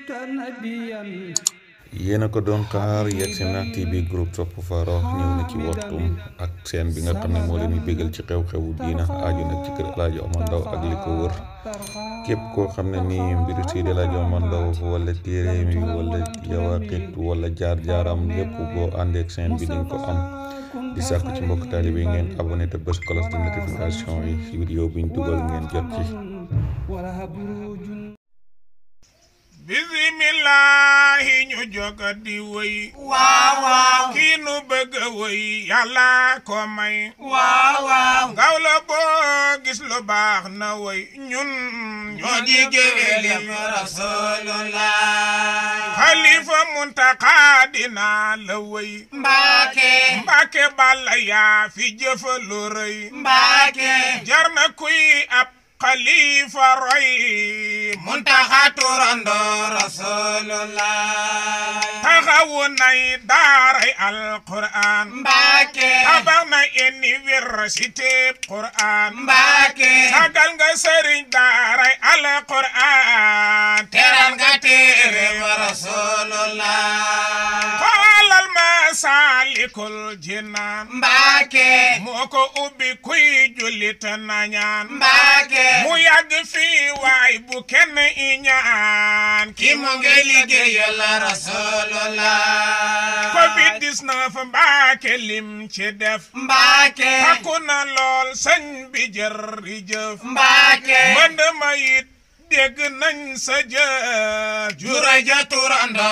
yéen a ko doon xaar yegg si na TV groupe Sopp Farokh ñëw na ci waxtum ak seen bi nga xam ne moo leen di bégal ci xew-xewu diina aju nag ci kër El Hadj Omar Ndao ak li ko wër képp koo xam ne nii mbiru Seydi El Hadj Omar Ndao wala téere mi wala yawaqit wala jaar-jaaram lépp boo àndeek seen bi dinga ko am di sàkku ci mbokk taalibe yi ngeen abonné te bës cloche de notification yi ci vidéo buñ dugal ngeen jot ci bisimilahi ñu joga di wëy waaw waaw kii nu bëgg a wëy yàlla ko may waaw waaw ngaw la boo gis lu baax na wëy ñun ñoo di géwéli rasulullah xalifa muntaka dina la wëy mbaake mbàkke balla yaa fi jëfa lu rëy mbaake jar na kuy ab xalifa roy muntaxa turando rasulullah taxawu nay daaray alquran mbaake tabax na université quran mbaake sagal nga sëriñ daaray alquran teral nga téere wa rasulullah xoolal Masaalikul Jinaan mbaake moo ko ubbi kuy jullit nañaan mbaake mu yàgg fii waay bu kenn iñaan ki mu ngi liggéeyal rasulullah covid 19 mbaake lim ci def mbaake takku na lool sëñ bi jërëjëf mbaake mbënd ma it dégg nañ sa jëf jura ja turando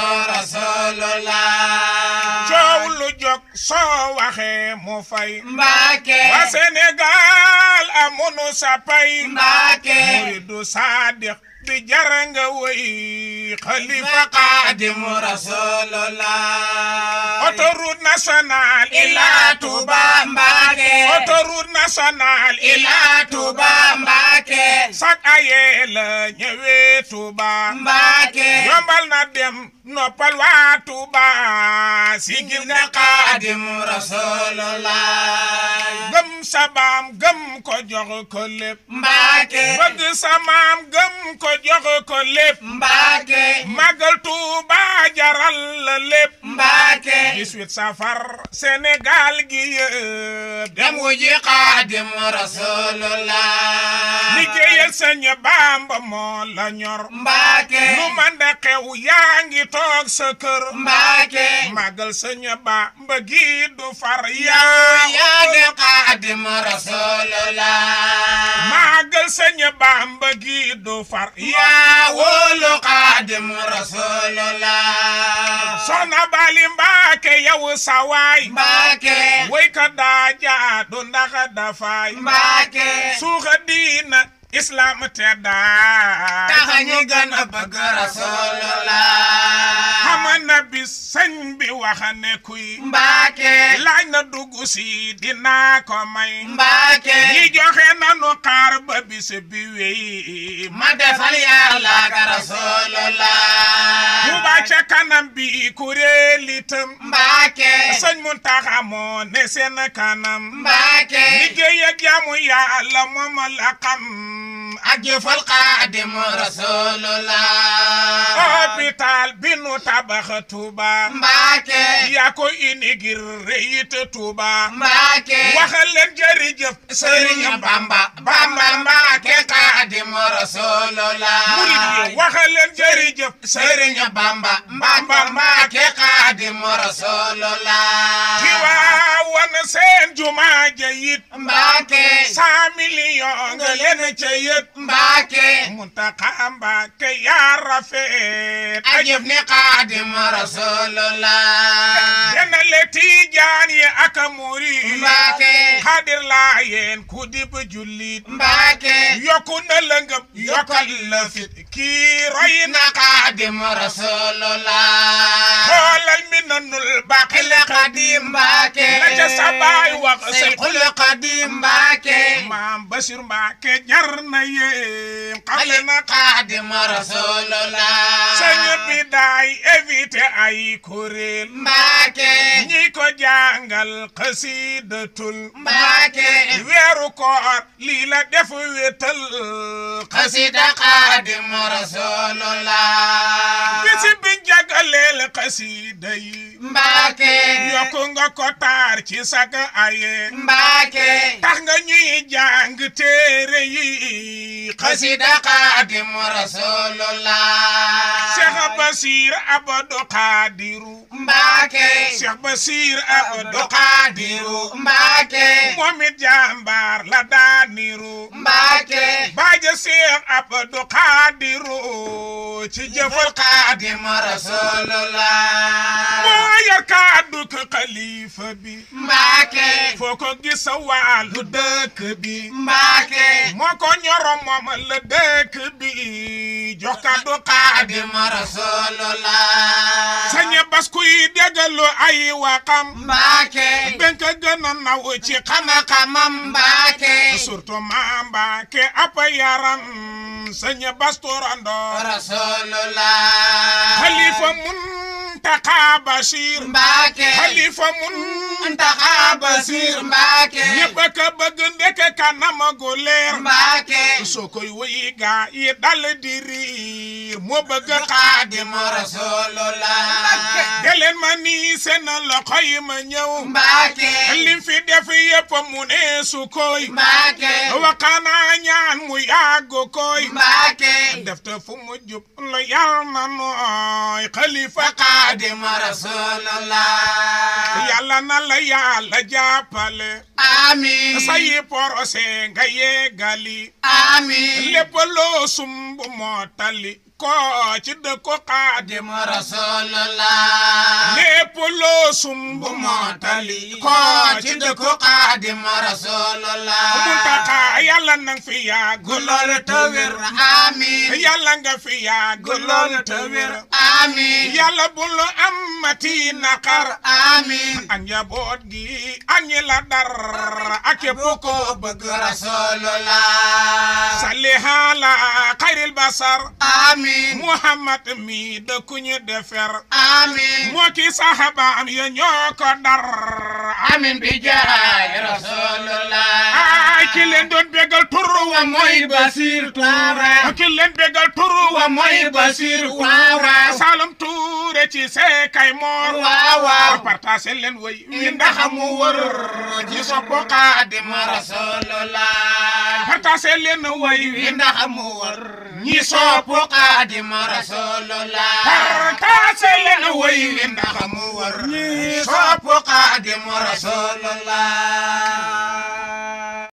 rasulullah coow lu jóg soo waxee mu fay mbaake waa Sénégal amunu sa pay mbaake muridu saadiq bi jar nga wëy xalifa xaadimu rasulullah autoroute nationale ila tuba mbaake autoroute nationale ila tuba mbaake sak aye la ñëwee Tuuba mbaake yombal na dem noppal waa Tuuba sigil nga xaadimu rasulullah gëm sa baam gëm ko jox ko lépp mbaake bëgg sa maam gëm ko jox ko lépp mbaake magal Tuuba jaral la lépp mbaake 18 safar Sénégal gi yëpp dem dem wuji xaadimu rasulullah liggéeyal sëñ Bamba moo la ñor mbaake lu man de xew yaa ngi toog sa kër mbaake magal sëñ Bamba gi du far yaa yaa de xaadimu rasulullah magal sëñ Bamba gi du far yaa yaa wóolu xaadimu rasulullah soxna Bali Mbaake yow sa waay mbaake way ka daa jaadu ndax dafaay mbaake suuxa diina islam te daa taxa ñu gën a bëgg rasulullah xama na bis sëñ bi waxa ne kuy mbaake laaj na dugg si dinaa ko may mbaake ñi joxe nanu xaar ba bis bi wéy ma defal yàlla ka rasulullah Tuuba ca kanam bi kuréel itam mbaake sëñ Muntaxa moo ne seen kanam mbaake liggéey ak jaamu yàlla moom la xam ak jëfal xaadimu rasulullah hôpital bi nu tabax Tuuba mbaake yaa ko inigir reyit Tuuba mbaake waxal leen jërëjëf sëriñ bamba bamba mbaake xaadimu rasulullah murid yi waxal leen jërëjëf sëriñ bamba bamba mbaake xaadimu rasulullah ci waawan seen jumaa ja it mbaake cent millions nga leen ca yët mbaake Muntaxa Mbàkke yaa rafet ajëf ni xaadimu rasulullah dena le tiijaan yi ak murid mbaake xaadir laa yéen ku dib jullit mbaake yokku na la ngëm yokkal la fit kii roy na na xaadimu rasulullah xoolal mi nanul baqi xil xadim mbaake la ca sabaay wax seyxul xadim mbaake maam Basiir Mbàkke jar na yéem xale na xaadimu rasulullah sëñ bi daay éviter ay kuréel mbaake ñi ko jàngal xasiidatul mbaake weeru koor lii la def wétal xasida xaadimu rasulullah xasiida yi Mbàkke yokku nga ko taar ci sak aye Mbàkke tax nga ñuy jàng téere yi xasida Xaadimu Rasulullah Cheikh Basir Abdou Khadiru Mbàkke Cheikh Basir Abdou Abdu Xaadiru Mbàkke moom it jàmbaar la daaniru Mbàkke baaja Cheikh Abdou Khadiru ci jëfal Xaadimu Rasulullah moo yor kàddu ko xalifa bi Mbàkke foo ko gis sa wàllu dëkk bi Mbàkke moo ko ñoro moom la dëkk bi jox kàddu Xaadim Xaadimu Rasulullah sañe bas kuy déggalu ay waxam Mbàkke ben ka gën a naw ci xam xam-xamam Mbàkke surtout ma Mbàkke ab yaram sañe bas turando Rasulullah xalifa Muntaxa Bachir Mbàkke xalifa mun Muntaxa Basiir Mbàkke ñëpp a ka bëgg ndeke kanam gu leer Mbàkke soo koy wéy gaa yi dal di riir moo bëgg xaadim Xaadimu Rasulullah deleen ma nii seen loxo yi ma ñëw Mbàkke lim fi def yëpp mu ne su koy Mbàkke waxaanaa ñaan mu yàgg koy Mbàkke def te fu mu jub lu yàlla na nooy xalifa Xaadimu Rasulullah yàlla na la yàlla jàppale amiin sayi porose nga yegali amiin lépp loo sumb mootali ko ci dëkku xaadim Xaadimu Rasulullah lépp loo sumb bu mootali mootali ko ci dëkku Xaadimu Rasulullah Muntaxa yàlla nang fi yàgg gu loolu te wér amiin yàlla nga fi yàgg gu loolu te wér amiin yàlla bul am mati naqar amiin ak njaboot gi ak ñi la dar ak képp ko bëgg Rasulullah salli ala xayril basar amiin Muhammad mi dëkkuñu defer amiin moo ki sahabaam ya ñoo ko dar amiin bi jaay Rasulullah ay ki leen doon bégal turu wa mooy Basiir Tuure ki leen bégal turu wa mooy Basiir Tuure Tuure Salum Tuure ci seekay moor waaw waaw partage leen way wi ndax ndax mu wër ci sopp Xaadimu Rasulullah partage leen way wi wi ndax mu wër ñi sopp Xaadimu Rasulullah partage leen way wi wi ndax mu wër ñi sopp Xaadimu Rasulullah